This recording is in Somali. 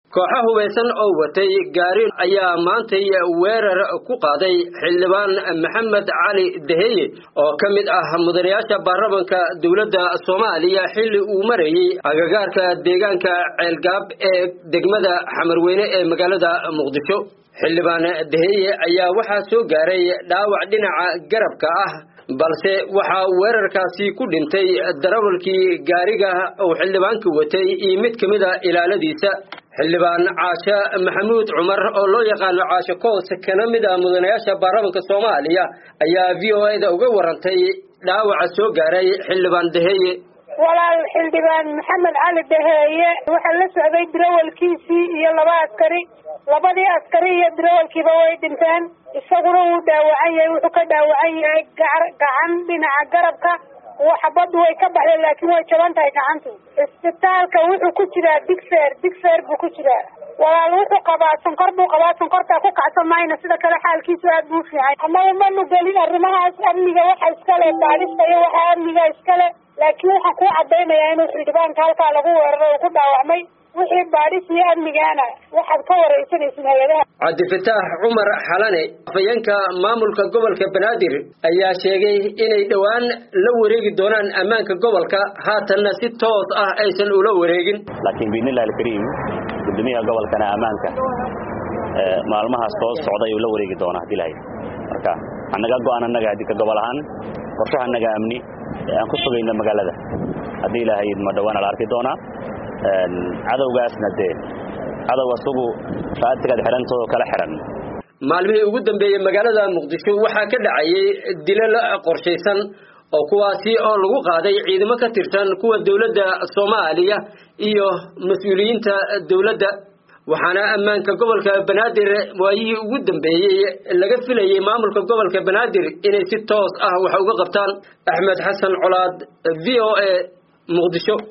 kooxo hubaysan oo watay gaari ayaa maantay weerar ku qaaday xildhibaan maxamed cali daheye oo ka mid ah mudanayaasha baarlamanka dowladda soomaaliya xilli uu marayey agagaarka deegaanka ceelgaab ee degmada xamarweyne ee magaalada muqdisho xildhibaan daheye ayaa waxaa soo gaaray dhaawac dhinaca garabka ah balse waxaa weerarkaasi ku dhintay darawalkii gaariga uu xildhibaanka watay iyo mid ka mid a ilaaladiisa xildhibaan caashe maxamuud cumar oo loo yaqaano caashe koos kana mid ah mudanayaasha baarlamanka soomaaliya ayaa v o a da uga warantay dhaawaca soo gaaray xildhibaan daheye walaal xildhibaan maxamed cali daheeye waxaa la socday darawalkiisii iyo laba askari labadii askari iyo darawalkiiba way dhinteen isaguna wuu dhaawacan yahay wuxuu ka dhaawacan yahay gacan dhinaca garabka xabaddu way ka baxdeen laakiin way jaban tahay gacantu isbitaalka wuxuu ku jiraa digfer digfer buu ku jiraa walaal wuxuu qabaa sonkor buu qabaa sonkortaa ku kacsan mayna sida kale xaalkiisu aad buu fiican annaga manu gelin arrimahaas amniga waxa iskale baadhista iyo waxa amniga iskale laakiin waxaan kuu cadaynayaa inuu xildhibaanka halkaa lagu weeraray uu ku dhaawacmay wixii baadhis iyo amnigaana waxaad ka waraysanaysin hay-adaha cabdifataax cumar xalane afayeenka maamulka gobolka banaadir ayaa sheegay inay dhowaan la wareegi doonaan ammaanka gobolka haatanna si toos ah aysan ula wareegin laakiin biidnillahi alkariim gudoomiyaha gobolkana ammaanka maalmahaas soo socda ayuu la wareegi doonaa hadii lahayd marka annaga go-aan annaga haddii ka gobol ahaan qorshaha annaga amni ee aan ku sugayno magaalada haddii ilahayd ma dhawaana la arki doonaa cadowgaasna dee cadow asugu faatigaad xidhantoodo kala xidhan maalmihii ugu dambeeyey magaalada muqdisho waxaa ka dhacayay dilal qorshaysan oo kuwaasi oo lagu qaaday ciidamo ka tirsan kuwa dowladda soomaaliya iyo mas-uuliyiinta dowladda waxaana ammaanka gobolka banaadir waayihii ugu dambeeyey laga filayay maamulka gobolka banaadir inay si toos ah wax uga qabtaan axmed xasan colaad v o a muqdisho